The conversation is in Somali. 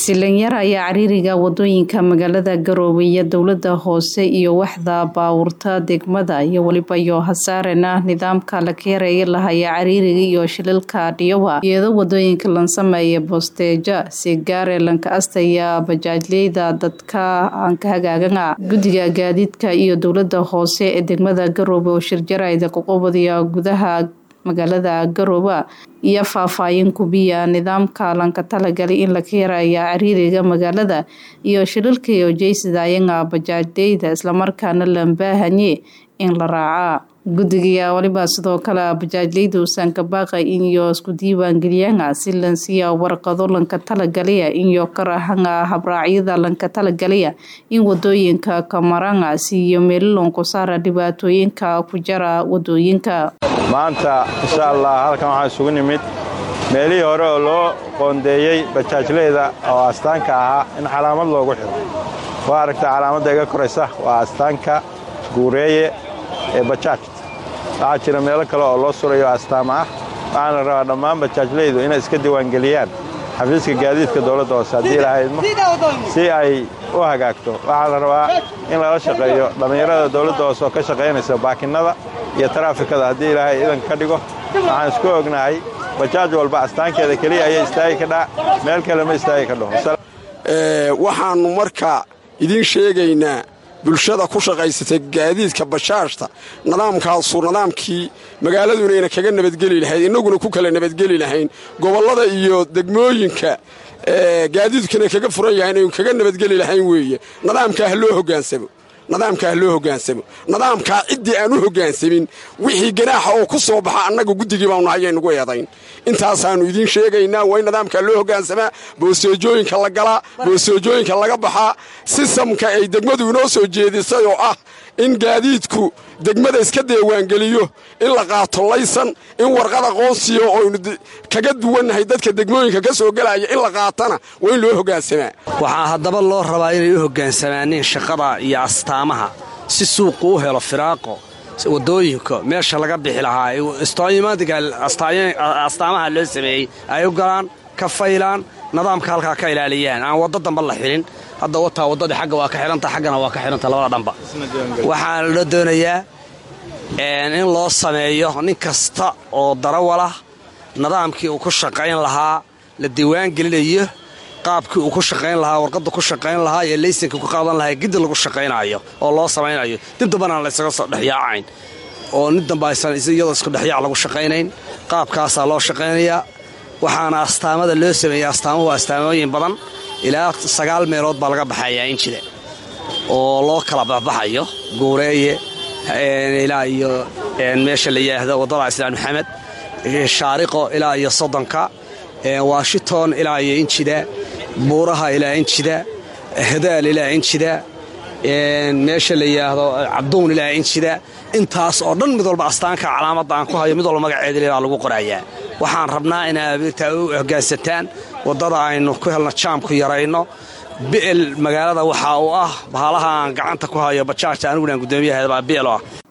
Silanyar ayaa cariiriga wadooyinka magaalada Garowe iyo dowlada hoose iyo waxda baawurta degmada iyo waliba iyo hasaarena nidaamka la keeraya lahaya cariiriga iyo shilalka dhiyawa iyadoo wadooyinka lan sameeya boosteeja si gaare lanka astaya bajaajleyda dadka aan ka hagaagana guddiga gaadiidka iyo dowlada hoose ee degmada Garowe oo shirjarayda ku qabadiya gudaha magaalada Garowe iyo faahfaahin kubiya nidaamka lanka talagalay in la keeraya cariiriga magaalada iyo shilalka iyo jeysidayanga bajaajleyda islamarkaana la baahanye in la raaca guddiga waliba sidoo kale bajaajleyda uusan ka baaqay iyo isku diiwaan geliyanga si lansiya warqado lanka talagalaya iyo karahanga habraacyada lanka talagalaya in wadooyinka kamaranga siiyo meelilon ku saara dhibaatooyinka ku jara wadooyinka maanta insha allah halkan waxaan isugu nimid meelihii hore oo loo qoondeeyey bajaajleyda oo astaanka ahaa in calaamad loogu xiro waa aragta calaamadda iga koraysa waa astaanka guureeye ee bajaajta waxaa jira meelo kale oo loo surayo astaama ah waxaana rabaa dhammaan bajaajleydu inay iska diiwaangeliyaan xafiiska gaadiidka dowladda hoose haddii lahaydmo si ay u hagaagto waxaa la rabaa in lala shaqeeyo dhallinyarada dowladda hoose oo ka shaqaynaysa baakinnada iyo taraafikada haddii ilaahay idanka ka dhigo waxaan isku ognahay bajaaj walba astaankeeda keliya ayay istaagi ka dhaa meel kale ma istaagi ka dhaho waxaannu marka idiin sheegaynaa bulshada ku shaqaysatay gaadiidka bashaashta nidaamkaasu nidaamkii magaaladu inayna kaga nabadgeli lahayd innaguna ku kala nabadgeli lahayn gobollada iyo degmooyinka gaadiidkuna kaga furan yahay inaynu kaga nabadgeli lahayn weeye nidaamkaa ha loo hogaansamo nidaamkaa ha loo hogaansamo nidaamkaa ciddii aan u hoggaansamin wixii ganaaxa oo ku soo baxa annaga guddigii baanu hayaynugu eedayn intaasaannu idiin sheegaynaa waa in nidaamkaa loo hoggaansamaa boosteejooyinka la galaa boosteejooyinka laga baxaa sisamka ay degmadu inoo soo jeedisay oo ah in gaadiidku degmada iska deewaangeliyo in la qaato laysan in warqad aqoonsiya oo aynu kaga duwannahay dadka degmooyinka ka soo gelaya in la qaatana waa in loo hoggaansamaa waxaa haddaba loo rabaa inay u hogaansamaaneen shaqada iyo astaamaha si suuqu u helo firaaqo wadooyinka meesha laga bixi lahaa astaamaha loo sameeyey ay u galaan ka faylaan nidaamka halkaa ka ilaaliyaan aan waddo damba la xilin hadda wataa waddadii xagga waa ka xidhanta xaggana waa ka xidhanta labada dhanba waxaana loo doonayaa in loo sameeyo nin kasta oo darawalah nidaamkii uu ku shaqayn lahaa la diiwaan gelinayo qaabkii uu ku shaqayn lahaa warqadda ku shaqayn lahaa iyo laysankii ku qaadan lahaa giddi lagu shaqaynaayo oo loo samaynayo dib dambana laysaga soo dhexyaacayn oo nin damba aysan iyadoo isku dhexyaac lagu shaqaynayn qaabkaasaa loo shaqaynayaa waxaana astaamada loo sameeyey astaamuhu astaamooyin badan ilaa sagaal meelood baa laga baxayaa injida oo loo kala baxbaxayo guureeye ilaa iyo meesha la yidhaahdo waddada islaan maxamed shaariqo ilaa iyo soddonka washington ilaa iyo injida buuraha ilaa injida hadaal ilaa injida meesha la yidhaahdo cabduun ilaa injida intaas oo dhan mid walba astaanka calaamadda aan ku hayo mid walba magaceedale baa lagu qorayaa waxaan rabnaa inaad u hoggaansataan waddada aynu ku helno jaamku yarayno bi'el magaalada waxaa uu ah bahalaha aan gacanta ku hayo bajaajta anigunan guddoomiyaheeda baa bi'el ah